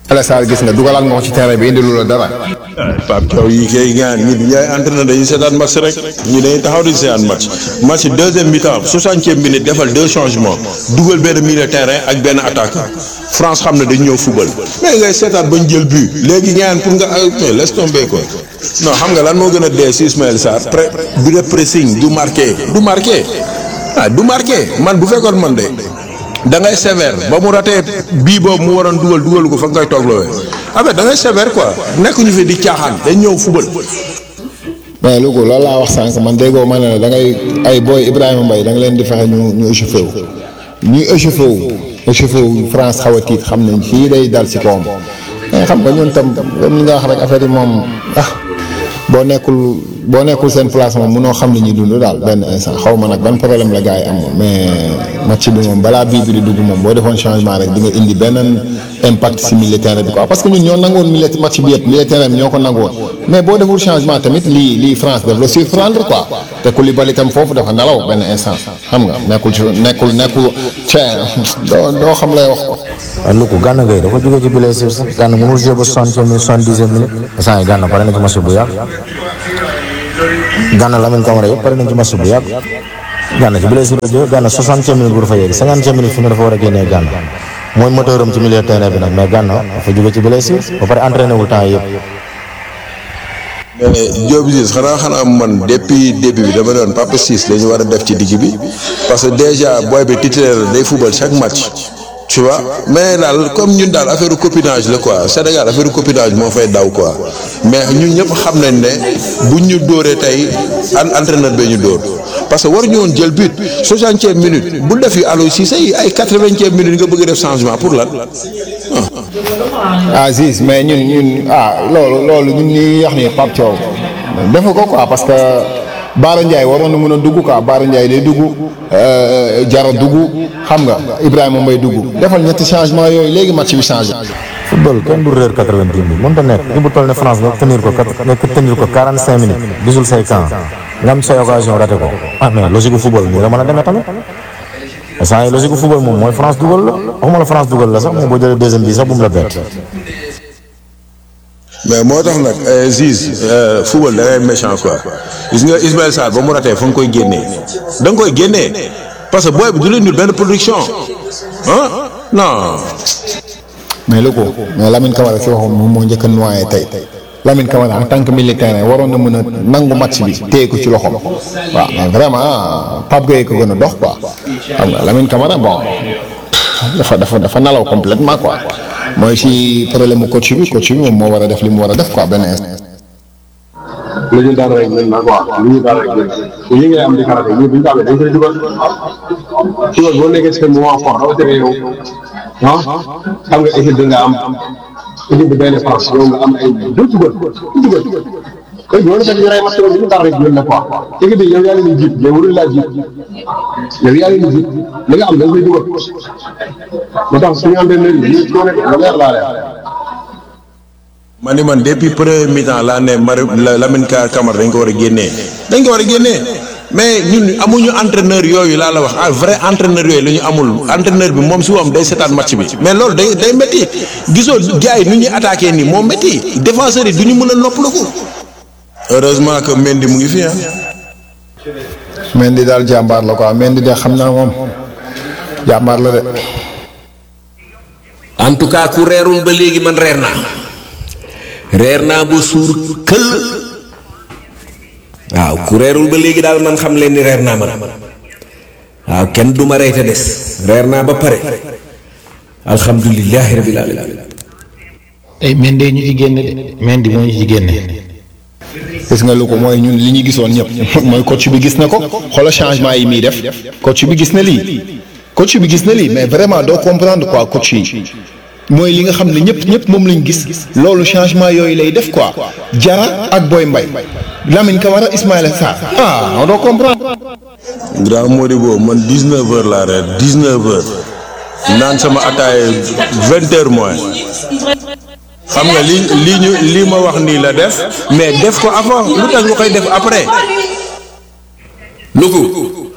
Ala Sarr gis nga dugalaat nga ko ci terrain bi indi lu la dara. Pape Thiaw yi kay gaan ñi yaay entraîneur dañuy seetaan match rek ñi dañuy taxaw di seetaan match match deuxième mi-temps soixantième minute defal deux changements dugal benn milieu terrain ak benn attaquant France xam ne dañu ñëw football mais ngay seetaan bañ jël but léegi ñaan pour nga mais laisse tomber quoi non xam nga lan moo gën a dee si Ismaël Sarr pré du def pressing du marqué du marqué ah du marqué man bu fekkoon man de da ngay sévère ba mu ratee bii boobu mu waroon dugal dugalu ko fa ngay toog loowee avec da ngay sévère quoi nekkuñu fi di caaxaan dañ ñëw football. mais Louga loolu laa wax sànq man déggoo ma ne la da ngay ay booy Ibrahima Mbaye da nga leen di fexe ñu ñu échauffé wu ñuy échauffé wu échauffé wu France xaw a tiit xam nañ fii day dal ci kawam mais xam nga ñun tam comme li nga wax rek affaire yi moom ah boo nekkul boo nekkul seen place moom munoo xam li ñuy dund daal benn instant xaw ma nag ban problème la gars yi am mais match bi moom balaa bii bi di dugg moom boo defoon changement rek di nga indi benn impact si milieu terrain bi quoi parce que ñun ñoo nangoon milieu match bi yëpp milieu terrain bi ñoo ko nangoon mais boo deful changement tamit lii lii France daf la surprendre quoi te Koulibaly tam foofu dafa nelaw benn instant xam nga nekkul ci nekkul nekkul cee doo doo xam lay wax ko. waaw lu ko Gana Gueye dafa jógee ci blessure sax Gana mënul jouer ba soixantième minute soixante-dixième minute instant yi Gana pare na ci match bu yàgg Gana Lamine Camara yëpp pare nañ ci match bu yàgg Gana ci blessure la jógee Gana soixantième minute bu dafa yegg cinquantième minute fi mu dafa war a génnee Gana mooy moteur am ci milieu terrain bi nag mais Gana dafa jógee ci blessure ba pare entraîné wul temps yëpp mais Diop Ciss xanaa xanaa man depuis début bi dama doon Papa Ciss la ñu war a def ci digg bi parce que déjà booy bi titulaire day football chaque match tu vois mais daal comme ñun daal affaire copinage la quoi Sénégal affaire copinage moo fay daw quoi mais ñun ñëpp xam nañ ne buñ ñu dóoree tey an entraîneur bee ñu dóor parce que waruñu woon jël but soixantième minute bu def yi Aliou Cissé yi ay quatre-vingtième minute nga bëgg def changement pour lan ah Ziz mais ñun ñun ah loolu loolu ñun ñuy wax ni Pape Thiaw defu ko quoi parce que Baara Ndiaye waroon na mën a dugg quoi Baara Ndiaye day dugg Jara dugg xam nga Ibrahima Mbaye dugg defal ñetti changement yooyu léegi match bi changé. football kenn du réer quatre-vingt-dix minutes mënut a nekk li bu toll ne France nga tenir ko nga tenir ko quarante-cinq minutes gisul say camp nga am say occasion raté ko ah mais logique gu football nii la mën a demee tamit saa yi logique gu football moom mooy France dugal la waxuma la France dugal la sax mais boo jëlee deuxième bi sax bu mu la bett. mais moo tax nag Ziz football da ngay méchant quoi gis nga Ismaël Sarr ba mu ratee fa nga koy génnee da nga koy génnee parce que booy bi du leen dul benn production ah non. mais lu ko mais Lamine Camara si waxoon moom moo njëkk a noyé tey Lamine Camara en tant que militaire waroon na mën a nangu match bi téye ko ci loxoom waaw mais vraiment Pape Gueye ko gën a dox quoi xam nga Lamine Camara bon dafa dafa dafa nalaw complètement quoi mooy si problème mu coach bi coach bi moom moo war a def li mu war a def quoi benn instant. lu ñu daan rek ñun nag waaw lu ñu daan rek ñun bu ñu ngay am di karaté ñun bu ñu daal dañ koy dugal dugal boo nekkee ci moment fort rawatina yow ah xam nga équipe bi nga am équipe bi benn France yow nga am ay deux dugal dugal léegi loolu fekk ñu rey match bi ñu daan rek ñun la quoi équipe bi yow yaa leen di jiit mais warul laa jiit yow yaa leen di jiit li nga am da nga koy dugal moo tax suñu entraîneur yi ñu doon lu leer laa leer man ni man depuis premier mi-temps laa ne Mari Lamine Camara dañ ko war a génnee dañ ko war a génnee mais ñun amuñu entraîneur yooyu laa la wax ah vrai entraîneur yooyu la ñu amul entraîneur bi moom si woom day seetaan match bi mais loolu day day métti gisoo gars yi nu ñuy attaqué nii moo métti défenseurs yi du ñu mën a noppaliku. heureusement que Mendy mu ngi fi ah. Mendy daal jàmbaar la quoi Mendy de xam naa moom jàmbaar la de. en tout cas ku reerul ba léegi man reer naa reer naa ba suur këll waaw ku reerul ba léegi daal man xam leen ni reer naa man waaw kenn du ma rey te des reer naa ba pare alhamdulilahi rabil alamin ay Mendy ñu ci génne de Mendy moo ñu ci génne. gis nga lu ko mooy ñun li ñu gisoon ñëpp mooy coach bi gis na ko xoolal changement yi muy def coach bi gis na lii coach bi gis na lii mais vraiment doo comprendre quoi coach yi mooy li nga xam ne ñëpp ñëpp moom lañ gis loolu changement yooyu lay def quoi Jara ak Boy Mbaye Lamine Camara Ismaïla Sarr ah non doo comprendre. grand Modibo man 19 heures laa reer 19 heures naan sama ataaye 20 heures moins xam nga li lii ñu lii ma wax nii la def mais def ko avant lu tax nga koy def après. luku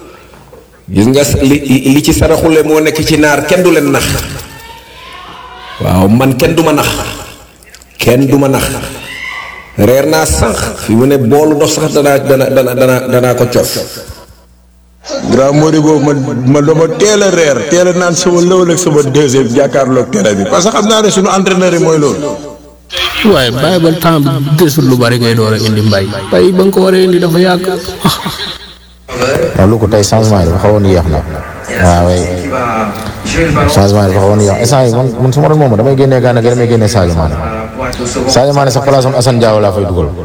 gis nga li li ci saraxule moo nekk ci naar kenn du leen nax waaw man kenn du ma nax kenn du ma nax reer naa sànq fi mu ne boolu ndox sax danaa dana dana dana danaa ko cof grand Mody boobu man ma dama teel a reer teel a naan sama lëwal ak sama deuxième jàkkaarloog terrain bi parce que xam naa ne suñu entraîneur yi mooy loolu. waaye bàyyi ba temps bi desul lu bari ngay door a indi mbay mbay ba nga ko war a indi dafa yàgg waaw lu ko tey changement yi dafa xawoon yéex na waaw oui changement yi dafa xawoon yéex instant yi man man su ma doon moom damay génnee Gana Gueye damay génnee Sadio Mané Sadio Mané sax place am Assane Diao laa fay dugal.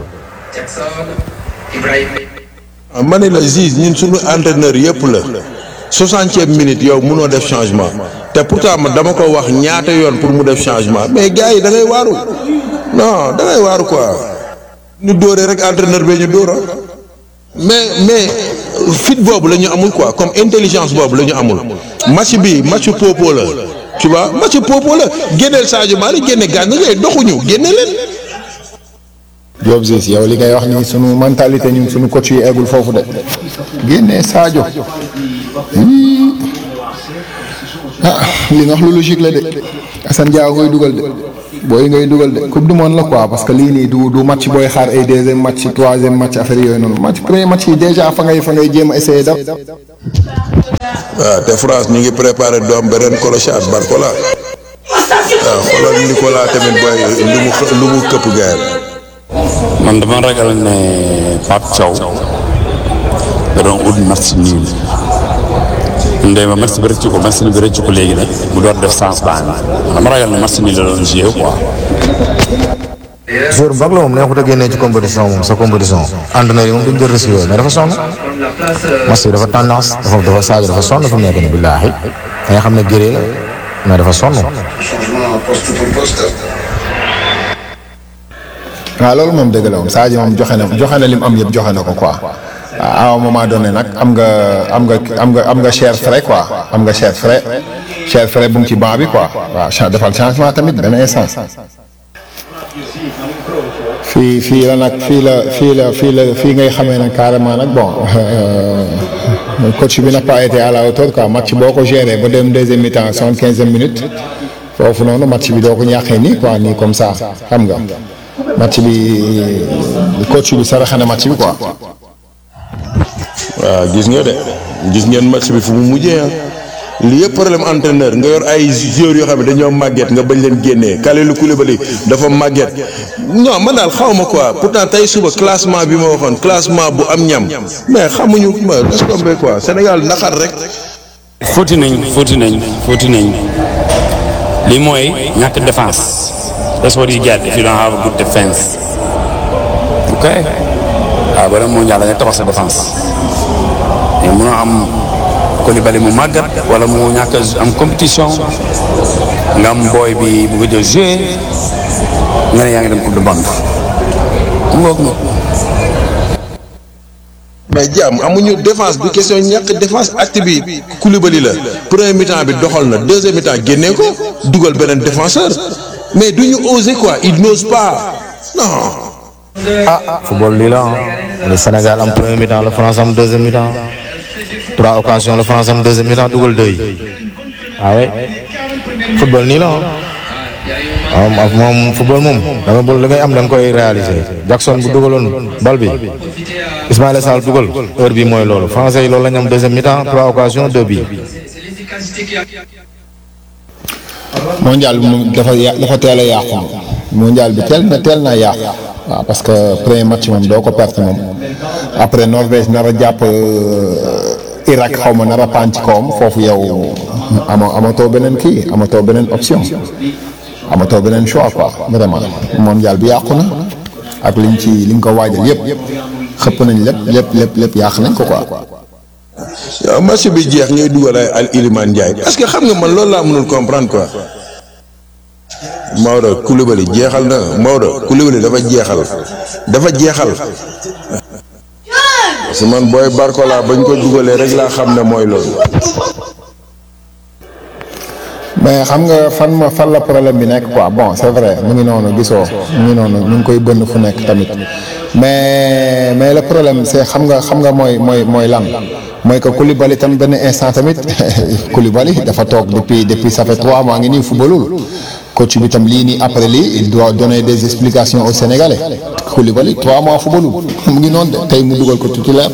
ah ma ne la Ziz ñun suñu entraîneur yëpp la soixantième minute yow munoo def changement te pourtant man dama ko wax ñaata yoon pour mu def changement mais gars yi da ngay waaru non da ngay waaru quoi ñu dóoree rek entraîneur bee ñu dóora mais mais fit boobu la ñu amul quoi comme intelligence boobu la ñu amul match bi match popo la tu vois match popo la génneel Sadio Mané génne Gana Gueye doxuñu génne leen. Diop Ziz yow li ngay wax ni sunu mentalité ñun sunu coach yi eggul foofu de génnee Sadio Hmm. ah li nga wax lu logique la de Assane Diao ngay dugal de booy ngay dugal de coupe du monde la quoi parce que lii nii du du match booy xaar ay deuxième match troisième match affaire yooyu noonu match premier match yi déjà fa ngay fa ngay jéem a essayer daf waaw te France ñu ngi préparé doom beneen clochard Barcola waaw xoolal Nicolas tamit booy lu mu xë- lu mu këpp gaay man dama ragal ne Pape Thiaw da doon ut match nul ndey ma match bi rëcc ko match bi rëcc ko léegi nag mu door def sens baa mi dama ragal ne match nul la doon joué quoi. joueur bu mag la moom neexut a génnee ci compétition moom sa compétition entraîneur yi moom duñ jël risque yooyu mais dafa sonn match bi dafa tendance dafa dafa Sadio dafa sonn fi mu nekk nii billaahi da nga xam ne gëree la mais dafa sonn. waaw loolu moom dëgg la moom Sadio moom joxe na joxe na lim am yëpp joxe na ko quoi à un moment donné nag am nga am nga am nga am nga cher frais quoi am nga cher frais cher frais bu mu ci banc bi quoi waaw cha- defal changement tamit benn instant fii fii la nag fii la fii la fii la fii ngay xamee nag carrément nag bon coach bi n'a pas été à la hauteur quoi match boo ko géré ba dem deuxième mi-temps soixante quinzième minute foofu noonu match bi doo ko ñàkkee nii quoi nii comme ça xam nga match bi coach bi saraxe na match bi quoi. waaw gis nga de gis ngeen match bi fu mu mujjee ah li yëpp problème entraîneur nga yor ay joueurs yoo xam ne dañoo màgget nga bañ leen génnee Kalidou Koulibaly dafa màgget non man daal xaw ma quoi pourtant tey suba classement bi ma waxoon classement bu am ñam mais xamuñu ma laisse tomber quoi Sénégal naxar rek. fóoti nañ fóoti nañ fóoti nañ li mooy ñàkk défense that's what you get if you don't have a good defense ok waaw ba dem mondial da ngay tabax sa défense mais mënoo am Koulibaly mu màggat wala mu ñàkk a am compétition nga am booy bi bu gëj a joué nga ne yaa ngi dem coupe du monde mu ngoog na mais jàmm amuñu défense du question ñàkk défense acte bi Koulibaly la premier mi-temps bi doxal na deuxième mi-temps génnee ko dugal beneen défenseur mais duñu oser quoi il n'ose pas non. ah football lii la ah. le Sénégal am premier mi-temps la France am deuxième mi-temps trois occasions la France am deuxième mi-temps dugal deux yi ah oui football nii la ah. waaw moom football moom da nga bëgg li ngay am da nga koy réaliser Jackson bu dugaloon bal bi Ismaïla Sarr dugal heure bi mooy loolu français yi loolu la ñu am deuxième mi-temps trois occasions deux bi mondial bi moom dafa ya dafa teel a yàqu mondial bi teel na teel naa yàqu waaw parce que premier match moom doo ko perte moom après Norvège nar a jàpp Irak xaw ma nar a paan ci kawam foofu yow ama amatoo beneen kii amatoo beneen option amatoo beneen choix quoi vraiment mondial bi yàqu na ak liñ ci liñ ko waajal yëpp xëpp nañ lépp lépp lépp lépp yàq nañ ko quoi. waaw match bi jeex ñuy dugal ay Al Iliman Ndiaye parce que xam nga man loolu laa mënul comprendre quoi Maodo Koulibaly jeexal na Maodo Koulibaly dafa jeexal dafa jeexal parce que man booy Barcola bañ ko dugalee rek laa xam ne mooy loolu. mais xam nga fan ma fan la problème bi nekk quoi bon c'est vrai mu ngi noonu gisoo mu ngi noonu ñu ngi koy bënn fu nekk tamit mais mais le problème c'est xam nga xam nga mooy mooy mooy lan mooy que Koulibaly tam benn instant tamit Koulibaly dafa toog depuis depuis ça fait trois mois ngi nii footballul coach bi tam lii nii après lii il doit donner des explications aux Sénégalais Koulibaly trois mois footballul mu ngi noonu de tey mu dugal ko titulaire.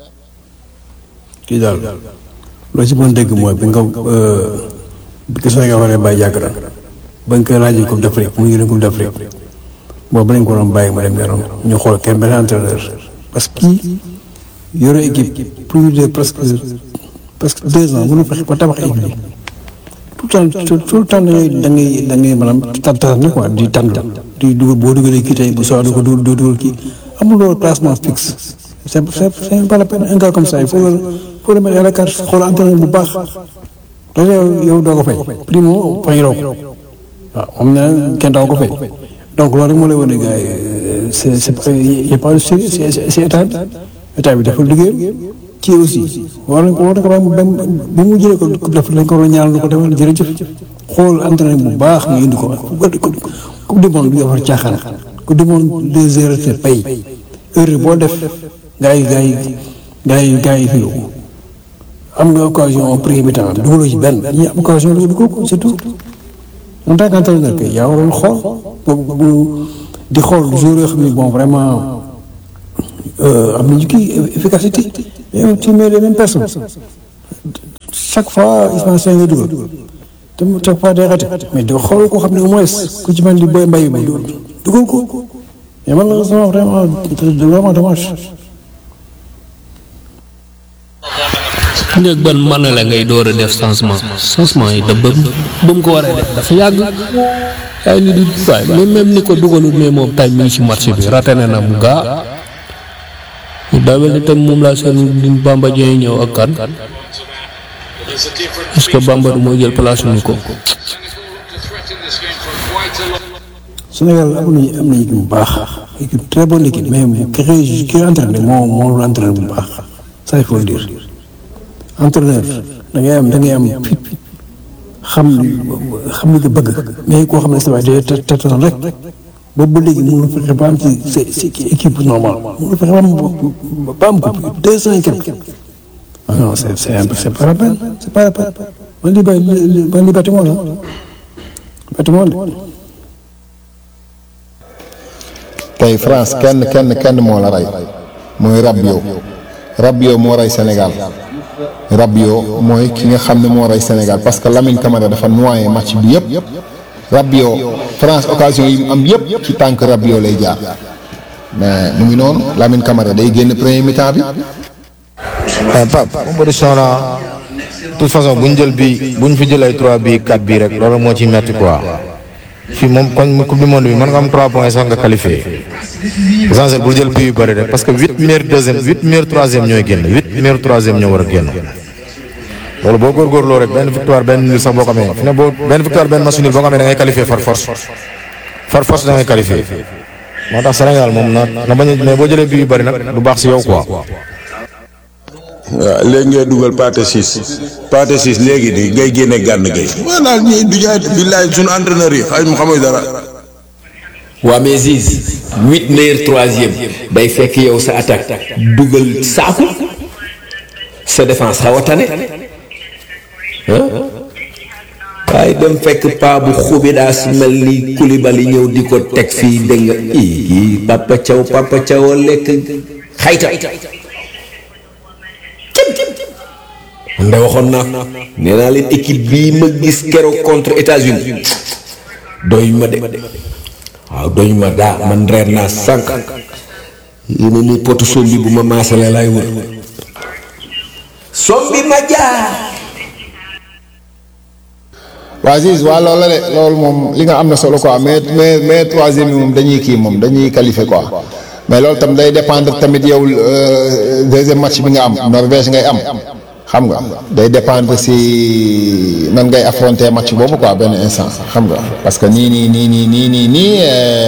kii daal loo ci mën dégg mooy bi nga bi ko Sénégal waree bàyyi yàgg na ba nga koy laajee Coupe d'Afrique mu ngi Coupe d'Afrique boobu lañ ko doon bàyyi mu dem yoonam ñu xool kenn benn entraîneur parce que kii yore équipe plus de presque presque deux ans mënu fexe ba tabax équipe bi tout le temps tout le temps da ngay da ngay da ngay maanaam tànn quoi di tànn di dugal boo dugalee kii tey bu soxla du ko dugal doo dugal kii amul loolu classement fixe c'est c'est c'est pas la peine un gars comme ça il faut le faut le mettre à la carte xool entraîneur bu baax loolu yow yow doo ko fay primo fayiroo ko waaw moom ne kenn doo ko fay donc loolu rek moo lay wane gars yi c'est c'est pas y a pas de sérieux c'est c'est état bi état bi dafa liggéey kii aussi war nañ ko war nañ ko ba ba mu jëlee ko coupe d'Afrique lañ ko war a ñaanal lu ko demal jërëjëf xool entraîneur bu baax nga indi ko coupe du monde bi nga war a caaxaan coupe du monde deux heures c'est pay heure boo def gars yi gars yi gars yi gars yi fii am nga occasion en premier mi-temps dugaloo ci benn ñi am occasion dugal ko c'est tout en tant qu'entraîneur kay yaa waroon xool bu di xool joueurs yoo xam ne bon vraiment am nañu kii efficacité mais tu mets les mêmes personnes chaque fois Ismaïla Sarr nga dugal te chaque fois day raté mais doo xool koo xam ne au moins ku ci mel ni Boy Mbaye bi dugal ko mais malheureusement vraiment vraiment dommage. njëg ban mën la ngay door a def changement changement yi da ba ba mu ko waree def dafa yàgg ay nit di waay même même ni ko dugalul mais moom tay mi ngi ci match bi raté na na mu gaa daa mel ni tam moom laa seen di Bamba Dieng ñëw ak kan est-ce que Bamba du mooy jël place ñu ko Sénégal am nañu am nañu équipe bu baax équipe très bonne équipe mais ki ki entraîné moo moo entraîné bu baax ça il faut le dire entraîneur da ngay am da ngay am fit xam xam li nga bëgg mais koo xam ne sa waay day tëtoon rek boobu ba léegi mënu fexe ba am ci ci équipe normale mënu fexe ba am ba am ko deux cent et quelque ah non c'est c'est c'est pas la peine c'est pas la peine man li bay man li bâtiment la bâtiment la tey France kenn kenn kenn moo la rey mooy Rabiot Rabiot moo rey Sénégal Rabiot mooy ki nga xam ne moo rey Sénégal parce que Lamine Camara dafa noyé match bi yëpp Rabiot France occasion yi mu am yëpp ci tànk Rabiot lay jaar mais mu ngi noonu Lamine Camara day génn premier mi-temps bi. Pape compétition la de toute façon bu ñu jël bii bu ñu fi jël ay 3 bii 4 bii rek loolu moo ci metti quoi fii moom kon coupe du monde bi mën nga am 3 points sax nga qualifié essentiel bul jël bii yu bëri rek parce que 8 meilleurs deuxième 8 meilleurs troisième ñooy génn 8 meilleurs troisième ñoo war a génn. loolu boo góorgóorloo rek benn victoire benn nul sax boo ko amee fi ne boo benn victoire benn match nul boo ko amee da ngay qualifié far force far force da ngay qualifié moo tax Sénégal moom na na bañ a mais boo jëlee bii yu bëri nag du baax si yow quoi. waaw léegi ngay dugal pâté 6 pâté 6 léegi nii ngay génne gànn gay maanaam ñii du jaay billaay suñu entraîneur yi xay mu xamuy dara waa mais Ziz huit meilleurs troisième day fekk yow sa attaque dugal saaku sa défense xaw a tane waaye dem fekk paa bu xubi daa si mel ni Koulibaly ñëw di ko teg fii dégg nga ii Papa Thiaw Papa Thiaw a lekk xayta man de waxoon naa nee naa leen équipe bii ma gis keroog contre États-Unis doy ma de waaw doy ma daa man reer naa sànq yéen ni potu sombi bu ma maasale lay wër sombi ma jaar waa Ziz waa loolu la de loolu moom li nga am na solo quoi mais mais mais troisième bi moom dañuy kii moom dañuy qualifier quoi mais loolu tam day dépendre tamit yow deuxième match bi nga am Norvège ngay am xam nga day dépendre si nan ngay affronter match boobu quoi benn instant xam nga parce que nii nii nii nii nii nii nii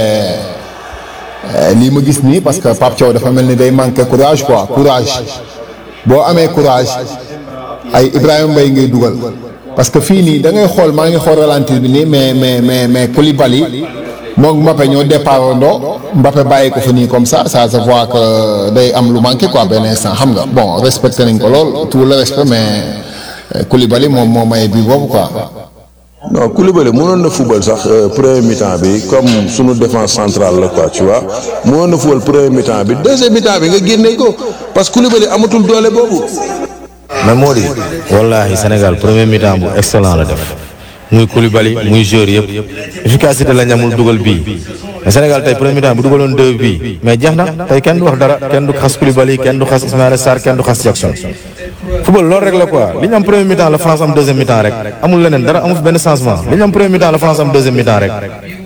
lii ma gis nii parce que Pape Thiaw dafa mel ni day manquer courage quoi courage boo amee courage ay Ibrahima Mbaye ngay dugal parce que fii nii da ngay xool maa ngi xool ralentir bi nii mais mais mais mais Koulibaly moom Mbappé ñoo départ ndoo Mbappé bàyyi ko fa nii comme ça ça se voit que day am lu manqué quoi benn instant xam nga bon respecté nañ ko lool tout le respect mais euh, Koulibaly moom moo maye bi boobu quoi. non Koulibaly mënoon na football sax euh, premier mi-temps bi comme sunu défense centrale la quoi tu vois mënoon na football premier mi-temps bi deuxième mi-temps bi nga génne ko parce que Koulibaly amatul doole boobu. mais moo di wallaahi Sénégal premier mi-temps bu excellent la def muy Koulibaly muy joueur yëpp efficacité la ñamul dugal bii mais Sénégal tey premier mi-temps bu dugaloon deux bii mais jeex na tey kenn du wax dara kenn du xas Koulibaly kenn du xas Ismaïla Sarr kenn du xas Jackson football loolu rek la quoi li ñu am premier mi-temps la France am deuxième mi-temps rek amul leneen dara amul fi benn changement li ñu am premier mi-temps la France am deuxième mi-temps rek.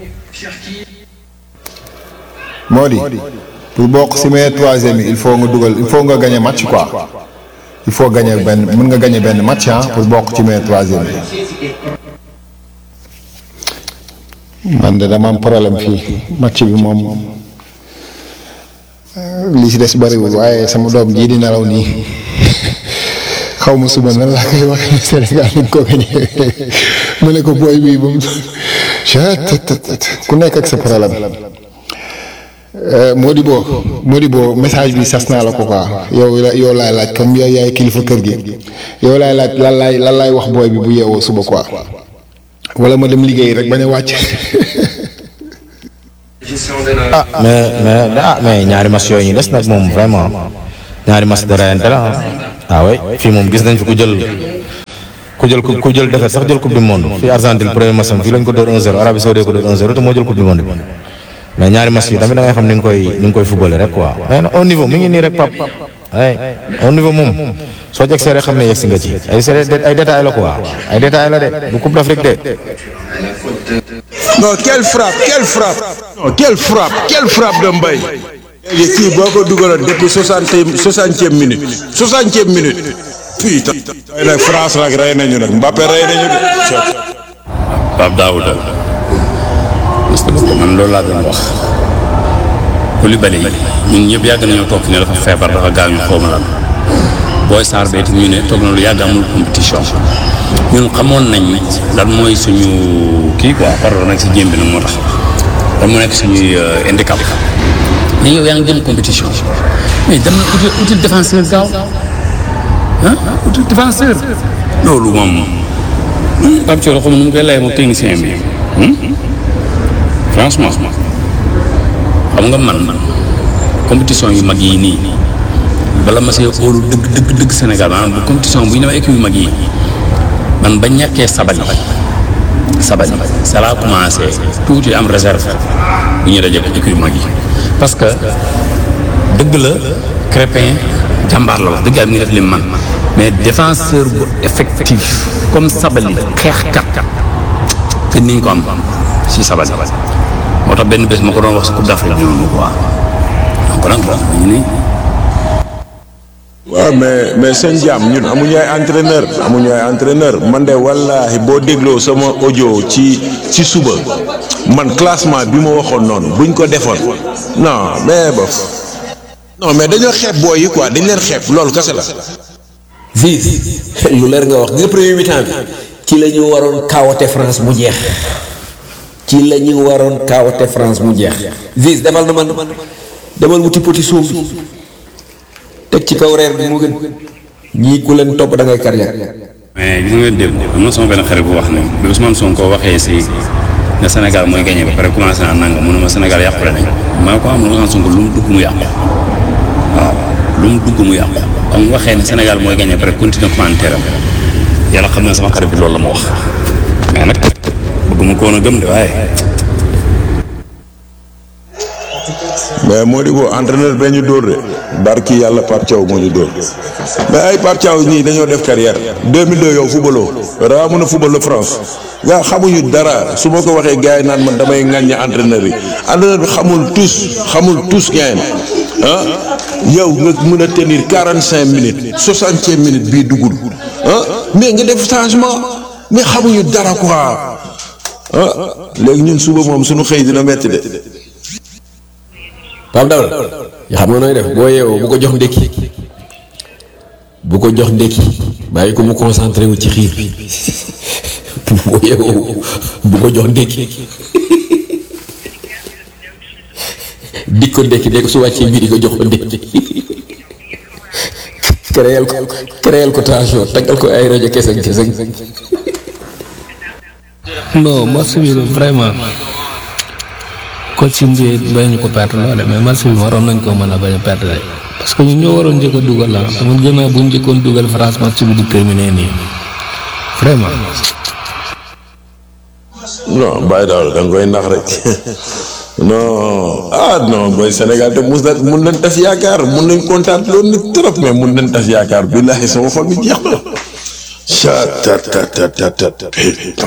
moo di pour bokk si meilleur troisième yi il faut nga dugal il faut nga gagner match quoi il faut gagner benn mën nga gagner benn match ah pour bokk ci meilleur troisième bi. man de dama am problème fii match bi moom euh, li si des bariwul waaye sama doom jii di nelaw nii xaw ma suba nan laa koy waxee Sénégal ni ko gagné mu ne ko booy bii ba mu ku nekk ak sa problème. Modibo Modibo message bi sas naa la ko quoi yow la yow laay laaj comme yow yaay kilifa kër gi yow laay laaj lan laay lan laay wax booy bi bu yeewoo suba quoi wala ma dem liggéey rek bañ a wàcc. ah mais mais ah mais ñaari match yooyu ñu des nag moom vraiment ñaari match de rayante la ah. ah oui fii moom gis nañ fi ku jël ku jël ku jël defet sax jël coupe du monde fii Argentine premier match am fii lañ ko door 1-0 Arabie Saoudite ko door 1-0 te moo jël coupe du monde bi. mais ñaari match yi tamit da ngay xam ni nga koy ni nga koy footballé rek quoi mais nag au niveau mi ngi nii rek pap ay au niveau moom soo jeg see rek xam ne yegg si nga ci ay c'est ay détails la quoi ay détails la de bu coupe d'Afrique de. non quelle frappe quelle frappe. non quelle frappe quelle frappe de Mbaye. léegi kii boo ko dugaloon depuis soixante soixantième minute soixantième minute. putain. tey nag France nag rey nañu nag Mbappé rey nañu de. Pape Daouda parce que man loolu laa doon wax Koulibaly ñun ñëpp yàgg nañoo toog fi ne dafa feebar dafa gaañu xaw ma lan booy Sarr beeti ñu ne toog na lu yàgg amul compétition ñun xamoon nañ lan mooy suñu kii quoi pardon nag si jéem bi nag moo tax lan moo nekk suñuy handicap mais yow yaa ngi jëm compétition mais dem na uti uti défenseur gaaw ah uti défenseur loolu moom Pape Thioro xam nu mu koy lay moom technicien bi franchement xam nga man compétition yu mag yi nii bala ma see óolu dëgg dëgg dëgg Sénégal maanaam bu compétition bu ñu demee équipe yu mag yi man ba ñàkkee sabali sabali ça laa commencé tuuti am réserve bu ñu dajee équipe yu mag yi parce que dëgg la Crépin jàmbaar la wax dëgg yàlla mi ngi def li man mais défenseur bu effectif comme sabali xeexkat te ni ñu ko am si sabali moo tax benn bés ma ko doon wax si Coupe d'Afrique ñu ma ko waa donc nag bon ñu ni waaw mais mais seen jàmm ñun amuñu ay entraîneur amuñu ay entraîneur man de wallaahi boo dégloo sama audio ci ci suba man classement bi ma waxoon noonu buñ ko defoon non mais bof non mais dañoo xeeb booy yi quoi dañ leen xeeb loolu kese la. Ziz lu leer nga wax nga premier mi-temps bi ci la ñu waroon kaawate France mu jeex ci la ñu waroon kaawate France mu jeex Ziz demal na man demal wuti poti suuf bi teg ci kaw reer bi moo gën ñii ku leen topp da ngay carrière mais gis nga démb am na sama benn xarit bu wax ne bi Ousmane Sonko waxee si ne Sénégal mooy gagné ba pare commencé naa nanga mu ne ma Sénégal yàqule nañ maa ko am Ousmane Sonko lu mu dugg mu yàqu waaw lu mu dugg mu yàqu ba mu waxee ne Sénégal mooy gagné ba pare continuer commentaire am yàlla xam na sama xarit bi loolu la ma wax mais nag bëgguma ko woon a gëm de waaye mais moo di boo entraîneur bee ñu dóor de barki yàlla Pape Thiaw moo ñu dóor mais ay Pape Thiaw ñii dañoo def carrière 2002 yow footballoo daa mën a football la France nga xamuñu dara su ma ko waxee gars yi naan man damay ŋàññi entraîneur yi entraîneur bi xamul tous xamul tous gain ah yow nga mën a tenir 45 minutes 60 minutes bii duggul ah mais nga def changement mais xamuñu dara quoi ah léegi ñun suba moom suñu xëy dina metti de. Pape Daouda yoo xam nga nooy def boo yeewoo bu ko jox ndékki bu ko jox ndékki bàyyi ko mu concentré wu ci xiir bi boo yeewoo bu ko jox ndékki di ko ndekki de ko su wàccee midi ko jox ko ndekki créel ko créel ko tension taggal ko ay rajo keseng keseng non match bi vraiment coach bi bañ ñu ko perte loole mais match bi waroon nañ koo mën a bañ a perte rek parce que ñun ñoo waroon njëkk a dugal la dama gën a bu ñu njëkkoon dugal France match bi di terminé nii vraiment. non bàyyi daal da nga koy nax rek non ah non booy Sénégal te mus na mun nañ tas yaakaar mun nañ kontaan loolu nit trop mais mun nañ tas yaakaar billahi sama xol bi jeex na. chat tat tat tat tat tat putain.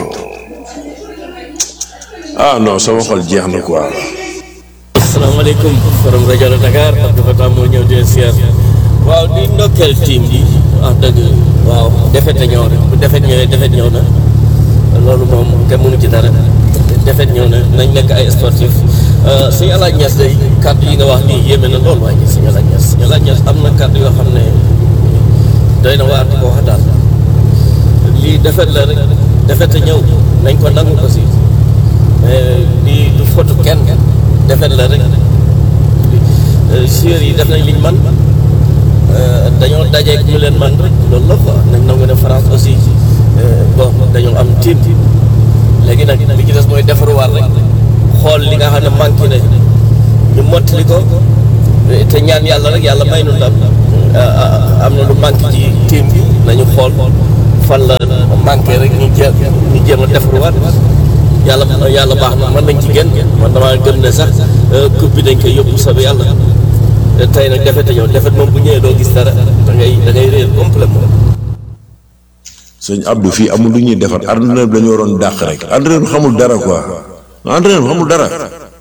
ah non sama xol jeex na quoi. asalaamaaleykum borom rajo la Dakar Abdou Fatah moo ñëw di siyaar waaw di ndokkeel team bi wax dëgg waaw defet ñëw rek bu defet ñëwee defet ñëw na loolu moom kenn mënu ci dara defet ñëw na nañ nekk ay sportif suñu alaaj ñes day kàddu yi nga wax nii yéeme na loolu waaye suñu alaaj ñes suñu alaaj ñes am na kàddu yoo xam ne doy na waar di ko wax daal lii defet la rek defet a ñëw nañ ko nangu ko si mais lii du fotu kenn defet la rek joueurs yi def nañ liñ man dañoo dajeeg ñu leen man rek loolu la quoi nañ nangu ne France aussi bon dañoo am team léegi nag li ci des mooy defaruwaat rek xool li nga xam ne manqué na ñu mottali ko te ñaan yàlla rek yàlla may nu ndam am na lu manqué ci team bi nañu xool fan la manqué rek ñu jéem ñu jéem a defaruwaat yàlla yàlla baax na mën nañ ci génn man damaa gëm ne sax coupe bi dañ koy yóbbu soobee yàlla tey nag defet ñëw defet moom bu ñëwee doo gis dara da ngay da ngay réer complètement sëñ Abdou fii amul lu ñuy defar entraîneur bi dañu waroon dàq rek entraîneur bi xamul dara quoi entraîneur bi xamul dara.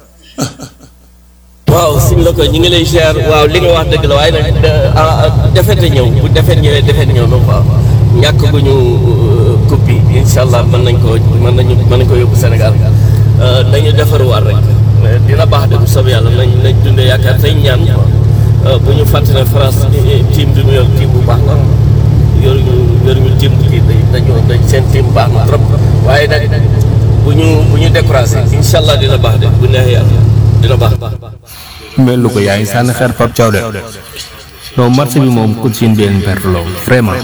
waaw suñ la ko ñu ngi lay ziar waaw li nga wax dëgg la waaye nag defete ñëw bu defet ñëwee defet ñëw na quoi ñàkk gu ñu coupe bi incha allah mën nañ ko mën nañu mën nañ ko yóbbu Sénégal dañu defaruwaat rek dina baax de bu soobee yàlla nañ nañ dundee yaakaar tey ñaan bu ñu fàtte ne France team bi mu yor team bu baax la yoruñu yoruñu team kii dañoo dañ seen team baax na trop waaye nag bu ñu bu ñu découragé incha allah dina baax de bu neexee yàlla dina baax. mel lu ko yaa ngi sànni xeer Pape Thiaw de non match bi moom ku ci leen perte loolu vraiment.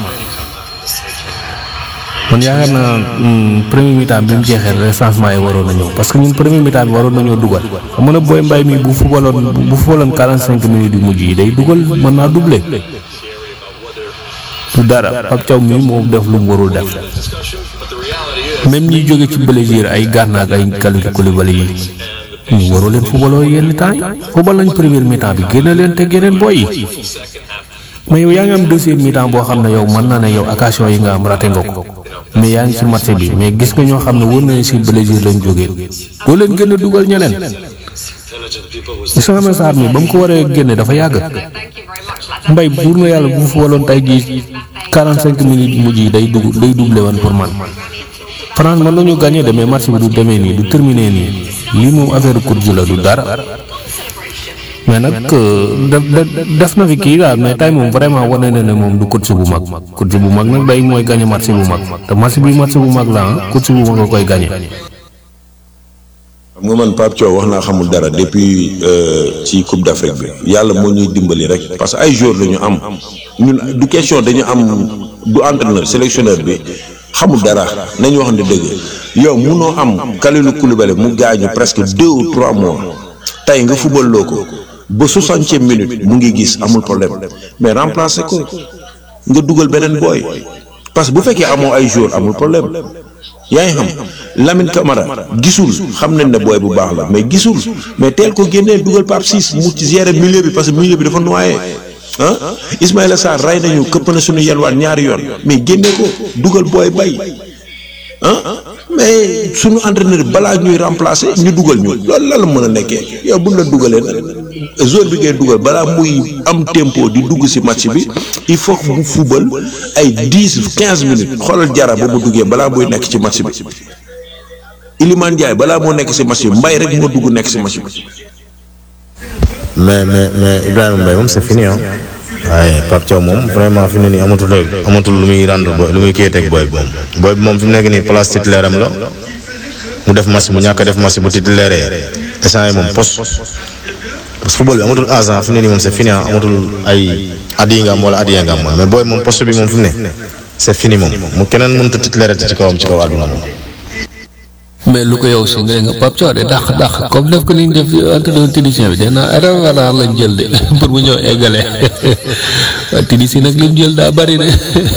man yaakaar naa premier mi-temps bi mu jeexee rek changement yi waroon na ñëw parce que ñun premier mi-temps bi waroon nañoo dugal xam nga ne booy mbay mi bu fubaloon bu fubaloon quarante cinq minutes yu mujj yi day dugal mën naa doublé du dara Pape Thiaw mi moo def lu mu warul def même ñi jóge ci Brésil ay Gana ak ay Kalidou Koulibaly yi ñu waroo leen fubaloo yenn temps yi fubal nañ premier mi-temps bi génne leen te geneen booy yi mais yow yaa ngi am deuxième mi-temps boo xam ne yow mën na ne yow occasion yi nga am raté nga ko mais yaa ngi ci marché bi mais gis nga ñoo xam ne wër nañu si Brésil lañ jógee doo leen gën a dugal ñeneen gis nga message mi ba mu ko waree génne dafa yàgg mbay buur na yàlla bu mu fa waloon tey jii 45 minutes mujj yi day dugg day doublé woon pour man France mën nañu gagné de mais marché bi du demee nii du terminé nii lii moom affaire course la du dara. mais nag def def na fi kii daal mais tey moom vraiment wane na ne moom du coach bu mag coach bu mag nag day mooy gagné match bu mag te match bi match bu mag la ah coach bu mag a koy gagné. xam nga man Pape Thiaw wax naa xamul dara depuis ci Coupe d'Afrique bi yàlla moo ñuy dimbali rek parce que ay joueurs la ñu am ñun du question dañu am du entraîneur sélectionneur bi xamul dara nañu wax ne dëgg yow munoo am Kalidou Koulibaly mu gaañu presque deux ou trois mois tey nga fubal loo ko. ba soixantième minute mu ngi gis amul problème mais remplacer ko nga dugal beneen booy parce que bu fekkee amoo ay jour amul problème yaa ngi xam Lamine Camara gisul xam nañ ne booy bu baax la mais gisul mais teel ko génnee dugal Pape Ciss mu ci gérer milieu bi parce que milieu bi dafa noyé ah Ismaïla Sarr rey nañu këpp na suñu yelwaan ñaari yoon mais génne ko dugal booy bay ah mais suñu entraîneur balaa ñuy remplacer ñu dugal ñu loolu la la mën a nekkee yow buñ la dugalee nag zone bi ngay dugal balaa muy am tempo di dugg ci match bi il faut que mu fubal ay dix quinze minutes xoolal jara ba mu duggee balaa muy nekk ci match bi Iliman Ndiaye balaa moo nekk ci match bi mbay rek moo dugg nekk ci match bi. mais mais mais Ibrahima Mbaye moom c'est fini ah. waaye Pape Thiaw moom vraiment fi mu ne nii amatul rek amatul lu muy rendre booy lu muy kii teg booy bi moom. booy bi moom fi mu nekk nii place titulaire am la mu def match mu ñàkk a def match bu titulaire instant yi moom poste parce que football bi amatul agent fi mu ne nii moom c'est fini ah amatul ay at yi nga am wala at yi nga am mais booy moom poste bi moom fi mu ne c'est fini moom mu keneen mënut a titulaire ci kawam ci kaw àdduna moom. mais lu ko yow si nga nga Pape Thiaw de dàq dàq comme def ko ni ñu def entraîneur tunisien bi dee naa Réveillard lañ jël de pour mu ñëw eggale waaye tunisien nag li mu jël daa bari de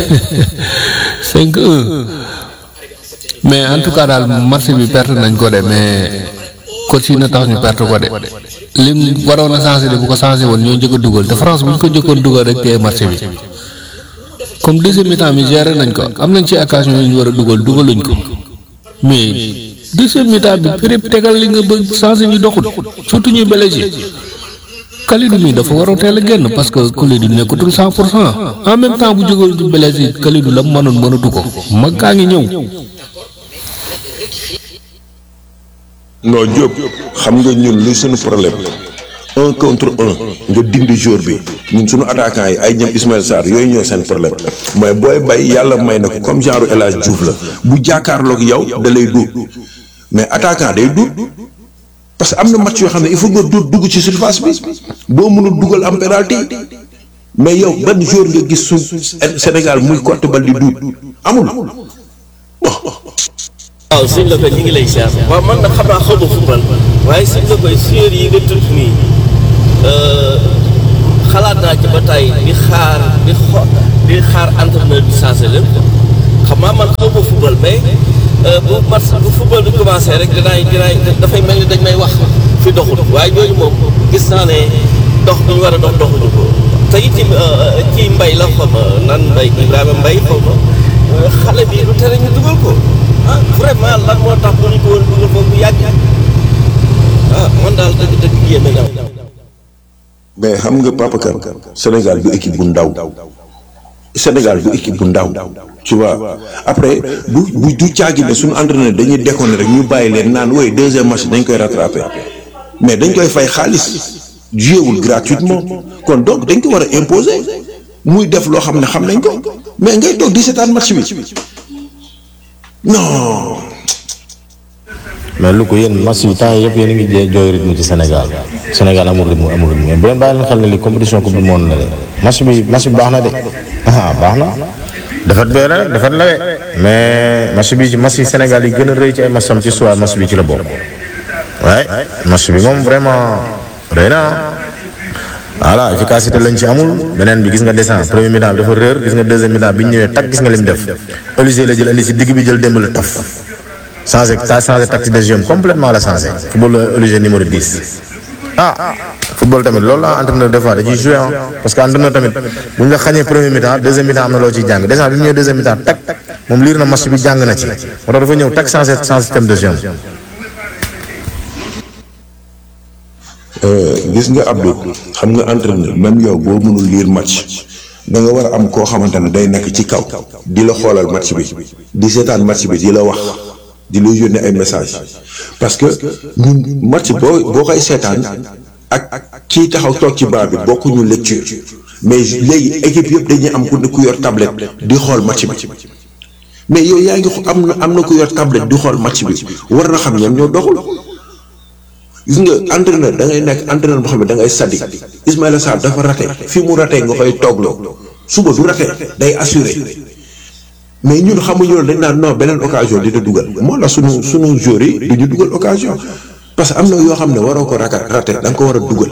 5-1 mais en tout cas daal match bi perte nañ ko de mais coach yi na tax ñu perte ko de lim waroon a changé de bu ko changé woon ñoo njëkk a dugal te France bu ñu ko njëkkoon dugal rek tey match bi comme deuxième mi-temps bi géré nañ ko am nañ ci occasion yu ñu war a dugal dugaluñ ko mais. deuxième mi-temps bi péréb tegal li nga bëgg changé ñu doxul surtout ñuy blessé Kalidou mi dafa war a teel a génn parce que Kalidou nekkatul cent pour cent en même temps bu jógal du blessé Kalidou la mu mënoon mënatu ko mag kaa ngi ñëw. non Diop xam nga ñun lu suñu problème un contre un nga dindi jour bi ñun suñu attaquant yi ay ñoom Ismaël Sarr yooyu ñooy seen problème mooy booy bay yàlla may na ko comme genre El Hadj Diouf la bu jàkkaarloog yow da lay duut mais attaquant day duut parce que am na match yoo xam ne il faut nga duut dugg ci surface bi boo mënul dugal am penalty mais yow ban jour nga gis su Sénégal muy cotte bal di duut amul waaw sëñ la ko ñu ngi lay siyaar waaw man nag xam naa xaw ma football waaye sëñ la koy séer yi nga tudd nii xalaat naa ci ba tey di xaar di xo di xaar entraîneur bi changé lépp xam naa man xaw ma football mais bu match bu football bi commencé rek dinaay dinaay dafay mel ni dañ may wax fi doxul waaye ñooñu moom gis naa ne dox bi ñu war a dox doxuñu ko te itam ci mbay la xaw ma nan mbay Ibrahima mbay xaw ma xale bi lu tere ñu dugal ko ah vraiment lan moo tax bu ñu ko woon dugal foofu bu yàgg ah man daal dëgg dëgg yéeme na mais xam nga Papa Kane Sénégal du équipe bu ndaw Sénégal du équipe bu ndaw tu vois après bu bu du caagi ne suñu entraîneur dañuy déconner rek ñu bàyyi leen naan woy deuxième match dañ koy rattraper mais dañ koy fay xaalis jouewul gratuitement kon donc dañ ko war a imposer muy def loo xam ne xam nañ ko mais ngay toog di seetaan match bi non. mais lu ko yéen match yi temps yëpp yéen a ngi jee jooy rythme ci Sénégal Sénégal amul rythme amul rythme mais bu leen bàyyi leen xel ne li compétition coupe du monde la de match bi match bi baax na de ah baax na defet bee la defet la de mais match bi ci match yi Sénégal yi gën a rëy ci ay matcham ci soir match bi ci la bokk waaye match bi moom vraiment rëy na voilà efficacité lañ ci amul beneen bi gis nga descend premier mi-temps bi dafa réer gis nga deuxième mi-temps bi ñu ñëwee tak gis nga lim def Olysée la jël indi si digg bi jël démb la taf changé ça changé tactique de jeu complètement la changé football Olysée numéro 10 ah football tamit loolu la entraîneur des fois da ciy joué ah parce que entraîneur tamit bu ñu la xañee premier mi-temps deuxième mi-temps am na loo ciy jàng déjà bi mu ñëwee deuxième mi-temps tak moom liir na match bi jàng na ci moo tax dafa ñëw tak changé changé système de jeu gis nga Abdou xam nga entraîneur même yow boo mënul lire match da nga war a am koo xamante ne day nekk ci kaw di la xoolal match bi di seetaan match bi di la wax di la yónnee ay message parce que ñun match boo boo koy seetaan ak kii taxaw toog ci baa bi bokkuñu lecture mais léegi équipe yëpp dañuy am ku ku yor tablette di xool match bi mais yow yaa ngi am na am na ku yor tablette di xool match bi war na xam ñoom ñoo doxul. gis nga entraîneur da ngay nekk entraîneur boo xam ne da ngay sadi Ismaïla Sarr dafa raté fi mu raté nga koy toogloo suba du raté day assuré mais ñun xamuñu loolu dañ naan non beneen occasion dina dugal moo la sunu sunu joueurs yi du ñu dugal occasion parce que am na yoo xam ne waroo ko raka raté da nga ko war a dugal.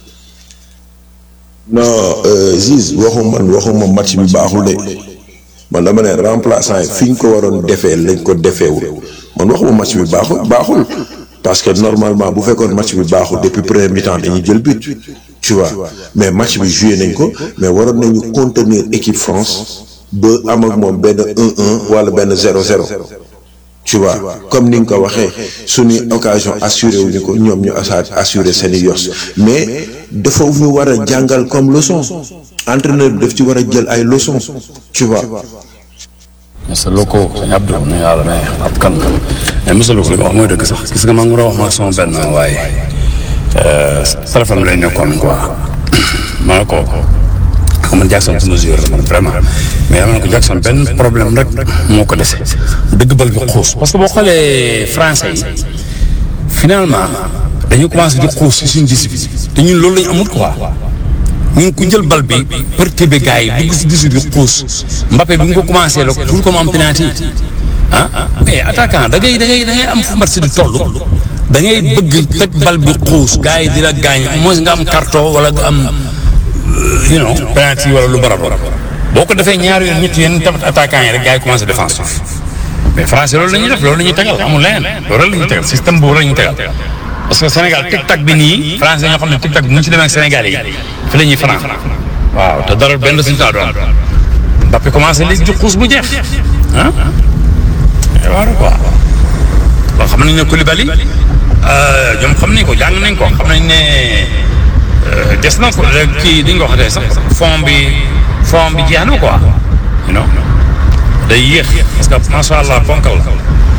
non Ziz waxu man waxuma match bi baaxul de man dama ne remplaçant yi fi ñu ko waroon defee lañ ko defeewul man waxuma match bi baaxul baaxul. parce que normalement bu fekkoon match bi baaxul depuis premier mi-temps dañuy jël but tu vois mais match bi joué nañ ko mais waroon nañu contenir équipe France ba am ak moom benn 1-1 wala benn 0-0 tu vois comme ni nga ko waxee suñuy occasion assuré wuñu ko ñoom ñu asa assuré seen i yos mais dafa ñu war a jàngal comme leçon entraîneur bi daf ci war a jël ay leçons tu vois. monsieur Loko sëñ Abdou nu yàlla mais ab kan mais monsieur Loko li nga wax mooy dëgg sax gis nga maa ngi war a wax ma sama benn waaye téléphone bi lay nekkoon quoi ma ne ko xam man Jackson su ma joueur la man vraiment mais dama ne ko Jackson benn problème rek moo ko dese dëgg bal bi xuus parce que boo xoolee français yi finalement dañu commencé di xuus si suñu discipline te ñun loolu lañu amul quoi ñun ku jël bal bi perturbé gars yi dugg si discipline bi xuus Mbappé bi mu ko commencé la pour comme am penalty ah mais attaquant da ngay da ngay da ngay am fu match di toll da ngay bëgg teg bal bi xuus gars yi di la gaañ au moins nga am carton wala nga am you know penalty wala lu barab boo ko defee ñaari yoon ñetti yoon tamit attaquant yi rek gars yi commencé défensif mais français loolu la ñuy def loolu la ñuy tegal amul leneen loolu la ñuy tegal système boobu la ñuy tegal parce que Sénégal tic tac bi nii français ñoo xam ne tic tac bi mu ci demee ak Sénégal yi fi la ñuy fanaan waaw te dara benn résultat du am Mbappé commencé léegi di xuus bu jeex ah waaw quoi bon xam nañ ne Koulibaly ñoom xam nañ ko jàng nañ ko xam nañ ne des na ko kii di nga ko waxatee sax fond bi fond bi jeex na quoi you know day yéex parce que macha allah ponkal la.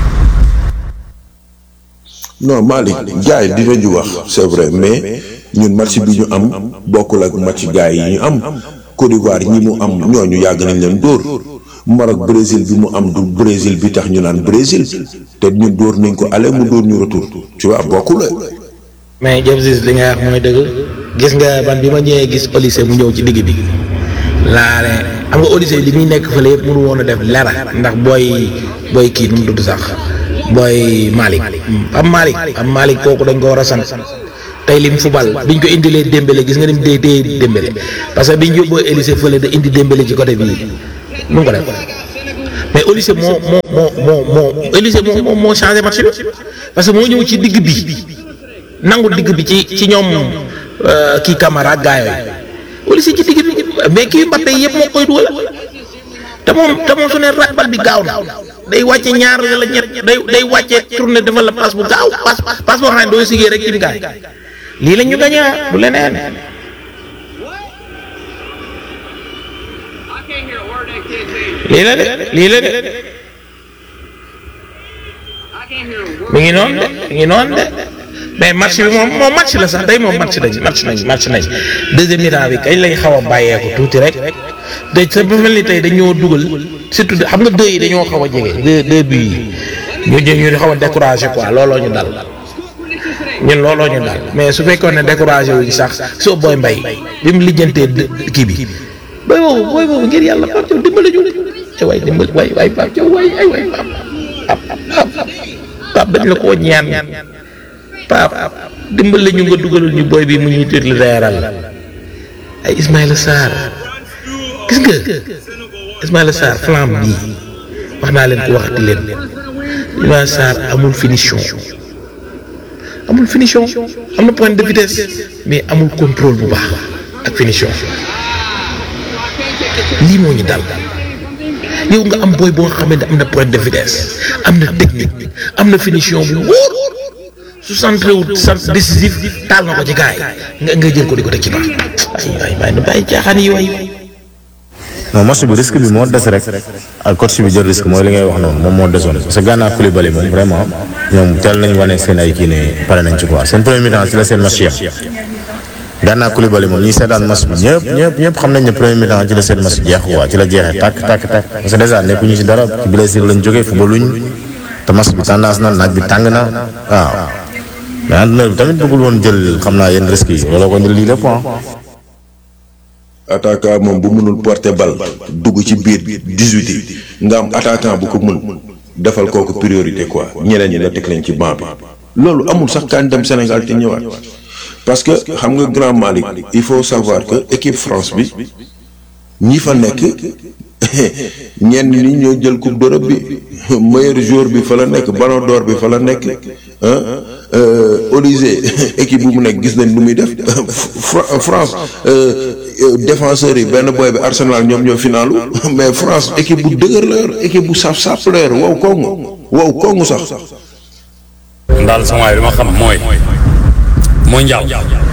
non Malick gars yi dinañu wax c'est vrai mais ñun match bi ñu am bokkul ak match gars yi ñu am Côte d'Ivoire ñi mu am ñooñu yàgg nañ leen dóor Maroc Brésil bi mu am du Brésil bi tax ñu naan Brésil te ñun dóor nañ ko aller mu dóor ñu retour tu vois bokkul mais James li nga wax mooy dëgg gis nga man bi ma ñëwee gis Olysée mu ñëw ci digg bi laa ne xam nga Olysée li muy nekk fële yëpp mënu woon a def lera ndax booy booy kii nu mu tudd sax booy Malick am Malick am Malick kooku dañ ko war a sant tey lim fubal biñ ko indilee Dembélé gis nga ni mu dee dee Dembélé parce que biñ yóbboo Olysée fële da indi Dembélé ci côté bii nu mu ko def mais Olysée moo moo moo moo moo Olysée moo moo moo changé match bi parce que moo ñëw ci digg bi nangu digg bi ci ci ñoom kii Camara ak gaa yooyu Olysée ci digg bi mais kii Mbappé yëpp moo koy dugal te moom te moom su ne bal bi gaaw na day wàcce ñaar wala ñett day day wàcce tourné defal la passe bu gaaw passe passe boo xam ne doo sigee rek ci gaay lii la ñu gañe du leneen. lii la de lii la de mi ngi noonu de mi ngi noonu de mais match bi moom moom match la sax day moom match nañ match nañ match nañ deuxième mi-temps bi kañ lañ xaw a bàyyeeku tuuti rek de sa bu mel ni tey dañoo dugal surtout xam nga deux yi dañoo xaw a jege deux deux buts yi ñu ñu xaw a découragé quoi looloo ñu dal ñun looloo ñu dal mais su fekkoon ne découragé wuñ sax soo booy mbay bi mu lijjantee kii bi booy boobu booy boobu ngir yàlla Pape Thiaw dimbali ñu te waay dimbali waay waay Pape Thiaw waay ay waay Pape Pape dañ la koo ñaan Pape dimbali ñu nga dugalul ñu booy bi mu ñuy tëdd reeral ay Ismaïla Sarr gis nga Ismaïla Sarr flamme bii wax naa leen ko waxati leen Ismaïla Sarr amul finition amul finition am na point de vitesse mais amul contrôle bu baax ak finition lii moo ñu dal yow nga am booy boo nga xamante am na point de vitesse am na technique am na finition bu wóor su centré wu centre décisif taal na ko ci gars yi nga nga jël ko di ko teg ci baax ay waay waay na bàyyi caaxaan yi waay. non match bi risque bi moo des rek ak coach bi jël risque mooy li ngay wax noonu moom moo desoon parce que Gana Coulibaly moom vraiment ñoom teel nañ wane seen ay kii ne pare nañ ci quoi seen premier mi-temps ci la seen match yem Gana Coulibaly moom ñi seetaan match bi ñëpp ñëpp ñëpp xam nañ ne premier mi-temps ci la seen match jeex quoi ci la jeexee tàkk tàkk tàkk parce que déjà nekkuñu ci dara ci blessure lañ jógee footballuñ te match bi tendance na naaj bi tàng na waaw mais entraîneur bi tamit bëggul woon jël xam naa yenn risques yi looloo ko indi lii lépp attaquant moom bu mënul porter bal dugg ci biir 18 yi nga am attaquant bu ko mën defal kooku priorité quoi ñeneen ñi nga teg leen ci banc bi loolu amul sax kaan dem Sénégal te ñëwaat parce que xam nga grand Malick il faut savoir que équipe France bi ñi fa nekk ñenn ñi ñoo jël coupe d'Europe bi meilleur joueur bi fa la nekk ballon d'or bi fa la nekk ah Olysée équipe bu mu nekk gis nañ lu muy def France défenseurs yi benn boy bi Arsenal ñoom ñoo finalu mais France équipe bu dëgër la yor équipe bu saf saf la yor wow kongu wow kongu sax. daal sama waay li ma xam mooy mondial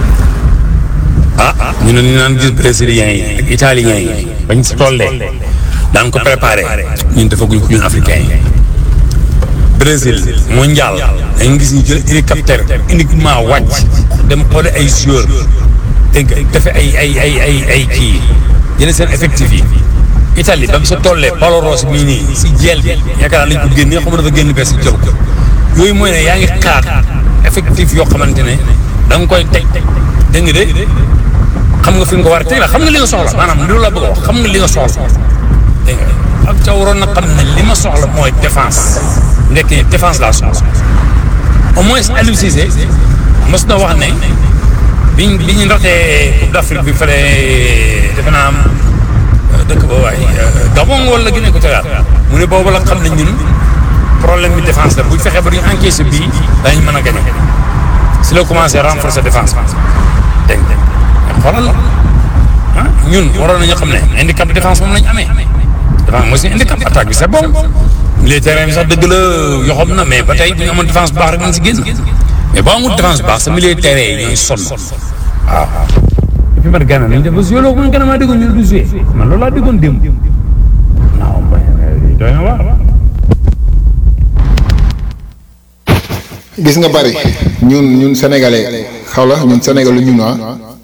ah ñu ne ñu naan gis brésiliens yi ak italiens yi bañ si tollee daan ko préparé ñun defaguñ ko ñun africains yi Brésil mondial dañ gis ñu jël hélicoptère uniquement wàcc dem xoole ay joueurs te defe ay ay ay ay ay kii jëlee seen effectif yi Italie ba mu sa tollee Paolo Rossi mii nii si jeel bi yaakaar naa lañ ko génnee xam nga dafa génn bees si jël ko yooyu mooy ne yaa ngi xaar effectif yoo xamante ne da nga koy teg dégg nga de xam nga fi nga ko war a teg la xam nga li nga soxla maanaam loolu la bëgg a wax xam nga li nga soxla dégg nga ak ca waroon na xam ne li ma soxla mooy défense ndekk défense laa soxla au moins Aliou Cissé mos na wax ne biñ bi ñu ratee Coupe d'Afrique bi fële defe naa am dëkk ba waay Gabon wala Guinée Équatoriale mu ne boobu la xam ne ñun problème bi défense la bu ñu fexee ba ñu encaissé bii dañu mën a gagné si la commencé renforcer défense dégg nga xoolal ah ñun waroon nañu xam ne handicap défense moom lañu amee défense mooy suñu handicap attaque bi c'est bon milieu terrain bi sax dëgg la yoxam na mais ba tey bu ñu amoon défense bu baax rek mën si génn mais boo amul défense bu baax sa milieu terrain yi ñooy sonn waaw. et puis man Gana nañ def ba joué loo man Gana maa déggoon ñu du joué man loolu laa déggoon démb non doy na waar. gis nga bari ñun ñun sénégalais xaw la ñun sénégalais ñun ah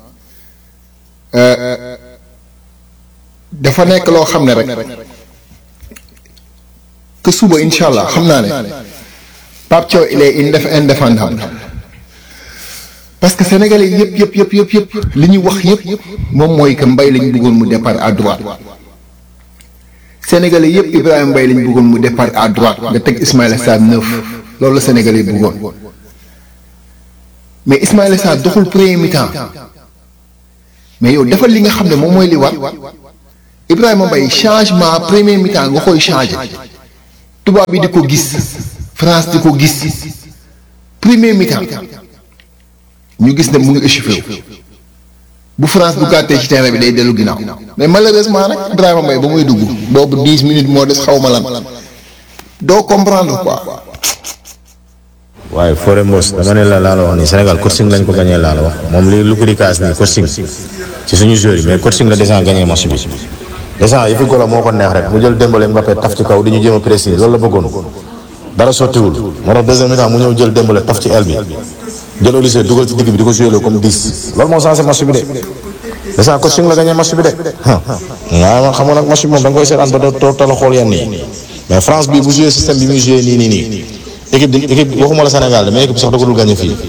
dafa nekk loo xam ne rek que suba incha allah xam naa ne Pape Thiaw il est indéf indéfendable parce que sénégalais yëpp yëpp yëpp yëpp yëpp li ñu wax yëpp moom mooy que Mbaye lañ bëggoon mu départ à droite sénégalais yëpp Ibrahima Mbaye lañ bëggoon mu départ à droite nga teg Ismaïla Sarr neuf loolu la sénégalais yi bëggoon mais Ismaïla Sarr doxul premier mi-temps mais yow defal li nga xam ne moom mooy li war Ibrahima Mbaye changement premier mi-temps nga koy changé tubaab bi di ko gis France di ko gis premier mi-temps ñu gis ne mu ngi échauffé wu bu France bu gàttee ci terrain bi day dellu ginnaaw mais malheureusement nag Ibrahima Mbaye ba muy dugg boobu dix minutes moo des xaw ma lan doo comprendre quoi. waaye Fodé Mbos dama ne la laa la wax nii Sénégal coaching lañ ko gagné laa la wax moom li lu ko di kaas nii coaching ci suñu joueur yi mais coaching la déjà gagné match bi déjà yëfi golo moo ko neex rek mu jël Dembélé Mbappé taf ci kaw di ñu jéem a pressing loolu la bëggoon dara sottiwul moo tax deuxième mi-temps mu ñëw jël Dembélé taf ci aile bi jël Olise dugal ci digg bi di ko joué comme 10 loolu moo changé match bi de déjà coaching la gagné match bi de waaw man xam nga nag match bi moom da nga koy seetaan ba doo tala xool yenn yi mais France bi bu joué système bi muy joué nii nii nii équipe di équipe waxuma la Sénégal mais équipe sax da ko dul gagné fii.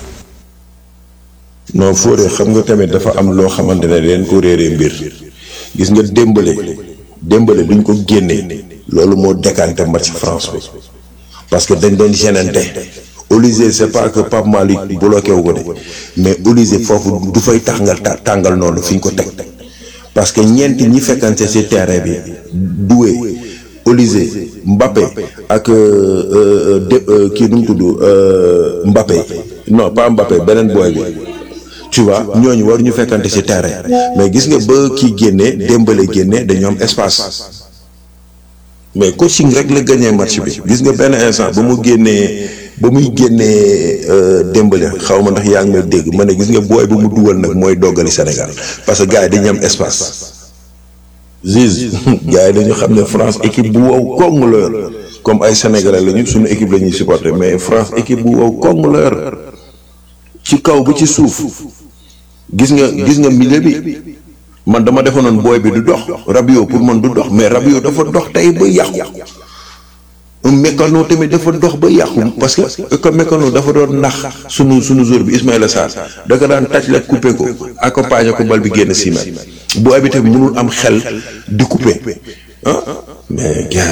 non Fodé xam nga tamit dafa am loo xamante ne leen ko réeree mbir gis nga démbale démbale duñ ko génnee loolu moo décanté match France bi parce que dañ doon gênante Olise c'est pas que Pape Malick bloqué wu ko de mais Olise foofu du fay tàngal tàngal noonu fi ñu ko teg parce que ñeenti ñi fekkante ci terrain bi Doué Olise Mbappé ak de kii nu mu tudd Mbappé non pas Mbappé beneen booy bi tu vois ñooñu war ñu fekkante ci terrain mais gis nga ba kii génnee démbale génne dañu am espace mais coaching rek la gagné match bi gis nga benn instant ba mu génnee ba muy génnee démbale xaw ma ndax yaa ngi may dégg ma ne gis nga booy bu mu dugal nag mooy doggali Sénégal parce que gars yi dañu am espace. Ziz gars yi dañu xam ne France équipe bu wow koŋŋ la yor comme ay sénégalais lañu suñu équipe la ñuy supporter mais France équipe bu wow koŋŋ la yor ci kaw ba ci suuf gis nga gis nga milieu bi man dama defoon booy bi du dox Rabiot pour man du dox mais Rabiot dafa dox tey ba yàqu Mécano tamit dafa dox ba yàqu parce que que Mécano dafa doon nax sunu sunu jour bi Ismaïla Sarr da ko daan tàcc la coupé ko accompagné ko bal bi génn six mètres bu abi tamit mënul am xel di coupé ah mais gars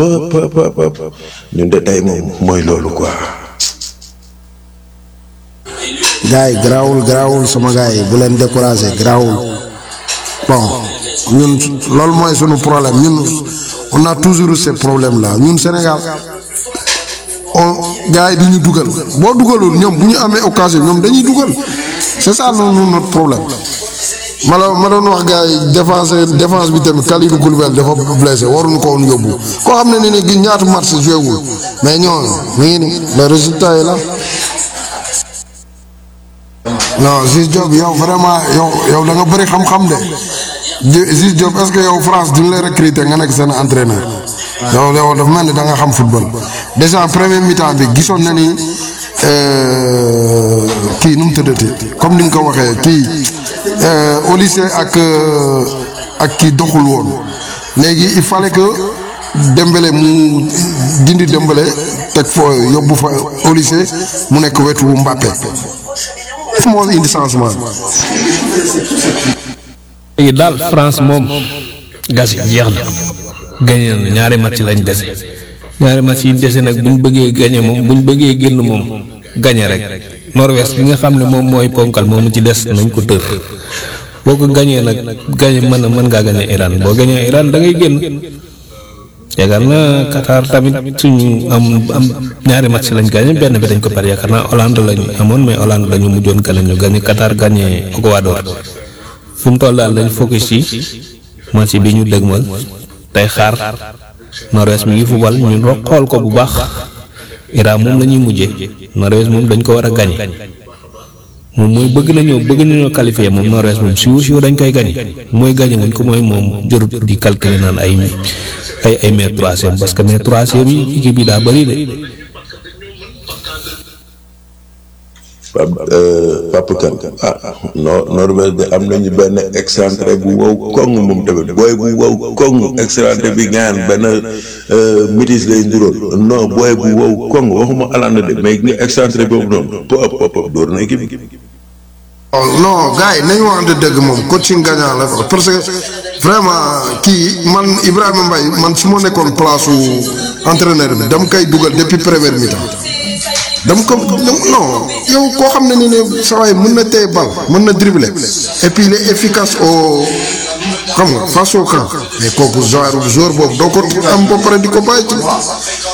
yi ñun de tey moom mooy loolu quoi. gars yi garaawul garaawul sama gars yi bu leen découragé garaawul bon ñun loolu mooy sunu problème ñun on a toujours eu ce problème là ñun Sénégal on gars yi du ñu dugal boo dugalul ñoom bu ñu amee occasion ñoom dañuy dugal c'est ça noonu notre problème ma la ma doon wax gars yi défense défense bi tamit Kalidou Koulibaly dafa blessé waruñu ko woon yóbbu koo xam ne ne gi ñaata match joué wul mais ñooñu mi ngi ni le résultat yi la. non Ziz Diop yow vraiment yow yow da nga bëri xam-xam de Ziz Diop est-ce que yow France duñ lay recruter nga nekk seen entraîneur yow yow dafa mel ni da nga xam football déjà premier mi-temps bi gisoon na ni kii nu mu tëddati comme ni nga ko waxee kii au lycée ak ak kii doxul woon léegi il fallait que Dembélé mu dindi Dembélé teg foo yóbbu fa au lycée mu nekk wetu Mbappé moo indi changement léegi daal France moom gas yi jeex na gañe na ñaari match lañ dese ñaari match yi dese nag buñ bëggee gañe moom buñ bëggee génn moom gañe rek Norvège bi nga xam ne moom mooy ponkal moomu ci des nañ ko tër boo ko gañee nag gañe mën na mën ngaa gañe Iran boo gañee Iran da ngay génn yaakaar naa Qatar tamit suñu am am ñaari match lañ gañe benn bi dañ ko pare yaakaar naa Hollande lañu amoon mais Hollande lañu mujjoon gañe ñu gañe Qatar gañe Ecuador fu mu toll daal dañ focus ci match bi ñu dëgmal tey xaar Norvège mi ngi fubal ñu ro xool ko bu baax Iran moom la ñuy mujjee Norvège moom dañ ko war a gañe moom mooy bëgg nañoo bëgg nañoo qualifier moom Norvège moom siw siw dañ koy gañe mooy gañe wuñ ko mooy moom jërut di calculer naan ay ay ay mais troisième parce que mais troisième yi équipe bi daa bëri de. Pape Pape Kane ah Nor Norvège de am nañu benn excentré bu wow koŋ moom tamit booy bu wow koŋ excentré bi gaan benn métis lay nduroon non booy bu wow koŋ waxuma Hollande de mais nga excentré boobu noonu pop pop pop door na équipe bi. non gars yi nañu waxante dëgg moom coaching gagnant la parce que vraiment kii man Ibrahima Mbaye man su ma nekkoon place su entraîneur bi dama koy dugal depuis première mi-temps dama ko non yow koo xam ne ni ne saa waay mën na téye bal mën na dribbler et puis il est efficace au xam nga face au camp mais kooku genre joueur boobu doo ko am ba pare di ko bàyyi ci